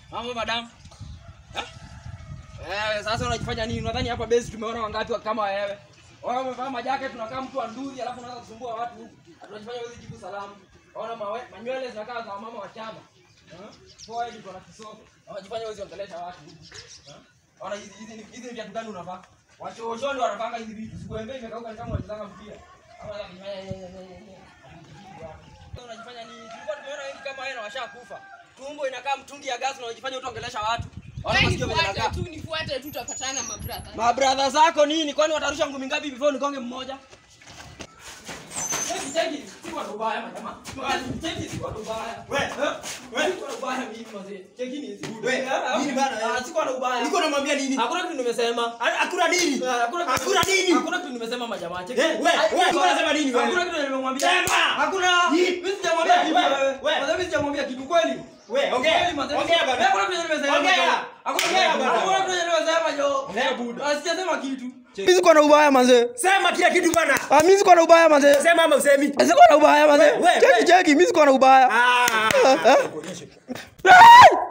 Mambo madam. Eh? Eh, sasa unajifanya nini? Unadhani hapa base tumeona wangapi kama wewe? Wewe umevaa majake tunakaa mtu wa nduri alafu unaanza kusumbua watu huku. Tunajifanya wewe jibu salamu. Ona mawe, manywele zinakaa za mama wa chama. Eh? Poa hivi kuna kisogo. Unajifanya wewe ongelesha watu huku. Eh? Ona hizi hizi ni- hizi ni viatu gani unavaa? Wachocho ndio wanapanga hizi vitu. Sikuembe imekauka ni kama wanachezanga mpira. Ama unajifanya nini? Tulikuwa tumeona wengi kama wewe na washakufa. Tumbo inakaa mtungi ya gas na unajifanya utaongelesha watu. Ona Wewe masikio vile nifuate yanakaa. tu, nifuate tu, tutapatana mabrother. Mabradha zako nini? Kwani watarusha ngumi ngapi before nikonge mmoja? Cheki cheki, si kwa ubaya majamaa. Cheki si kwa ubaya. We, Wewe si kwa ubaya mimi mzee. Cheki ni si. We, nini bana, eh? Ah, si kwa ubaya. Niko namwambia nini? Hakuna kitu nimesema. Ha- Hakuna nini? Ah, Hakuna kitu- Hakuna nini? Hakuna kitu nimesema majamaa. Cheki. Eh, we, Ah, we, si ulikuwa unasema nini wewe? Hakuna kitu nimemwambia. Sema! Hakuna. Ni- Mimi sijamwambia We, kitu we, wewe. we. Mzee mimi sijamwambia kitu kweli. We, ongea. Kweli, mzee. Ongea bana. Hakuna kitu nimesema. Ongea. Hakuna Ongea kitu. bana. Hakuna kitu nimesema jo. Ongea buda. Ah, Sijasema kitu. Mimi siko na ubaya manze. Sema kila kitu bana. Ah, mimi siko na ubaya manze. Sema ama usemi? Siko na ubaya manze. We, we, Cheki we. cheki, mimi siko na ubaya. Ah. Eh? Kuonyeshe. Ai!